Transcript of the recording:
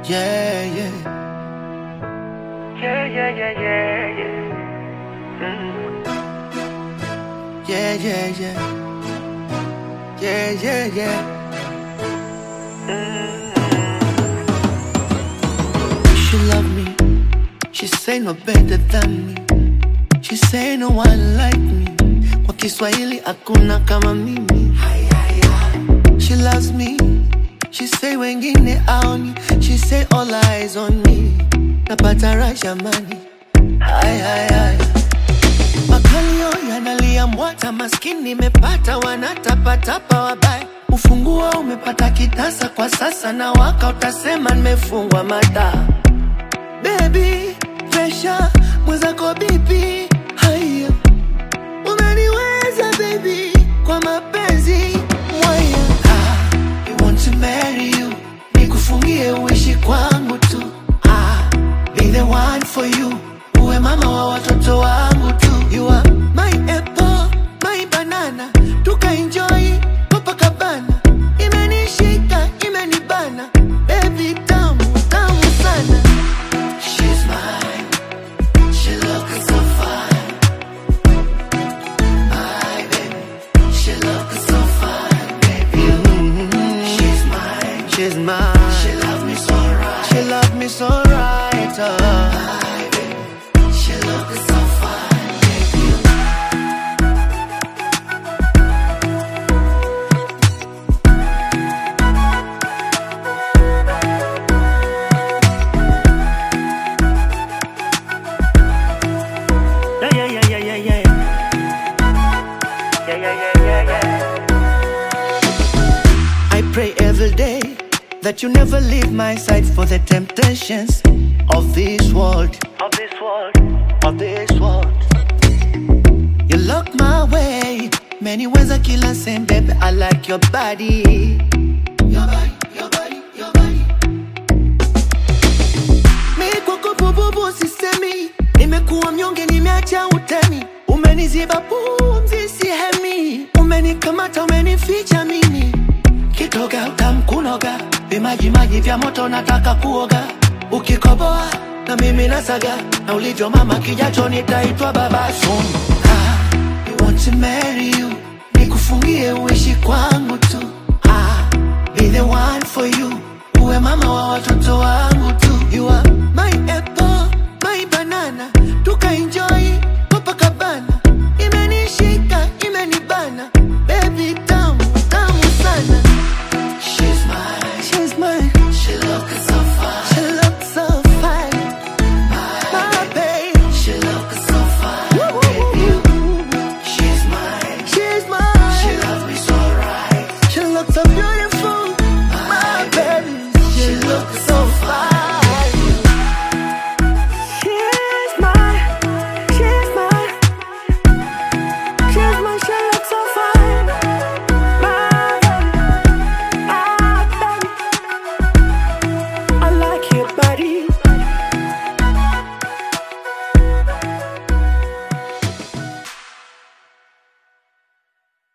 Yeah, yeah. Yeah, yeah, yeah, yeah, yeah. Mm. Yeah, yeah, yeah. Yeah, yeah, yeah. She love me. She say no better than me. She say no one like me. Kwa Kiswahili hakuna kama mimi. She loves me. She say wengine aoni. She say all eyes on me. Napata rasha mani. Ay, ay, ay. Makalio yanalia mwata, maskini imepata, wanatapatapa wabaya. Ufunguo umepata kitasa kwa sasa, na waka utasema nimefungwa mata. Baby, pressure mwenzako bibi, haya unaniweza baby, kwa mapenzi mwaya. Ah, I want to marry you, nikufungie uishi kwangu tu. Ah, be the one for you, uwe mama wa watoto wangu tu. You are my apple, my banana, tukaenjoy Copacabana. Imenishika, imenibana, baby tamu, tamu sana. She's mine, she looks so fine. My baby, she looks so fine, baby. She's mine, she's mine. She love me so right, she love me so right. Uh. My baby, she looks so fine, baby. Yeah, yeah, yeah, yeah, yeah, yeah. Yeah, yeah, yeah, yeah, yeah. I pray every day that you never leave my side for the temptations of this world, Of this world. of this world. You look my way, many ways I kill and same, baby. I like your body. Your body, your body, your body. Mi kwako bububu sisemi, nimekuwa mnyonge, nimeacha utemi, umeniziba pumzi sihemi, umenikamata, umenificha mimi, kitoga utamkunoga, vimaji maji vya moto nataka kuoga, ukikoboa na mimi nasaga, na ulivyo mama kijacho nitaitwa baba soon. Ah, I want to marry you, nikufungie uishi kwangu tu. Ah, be the one for you, uwe mama wa watoto wangu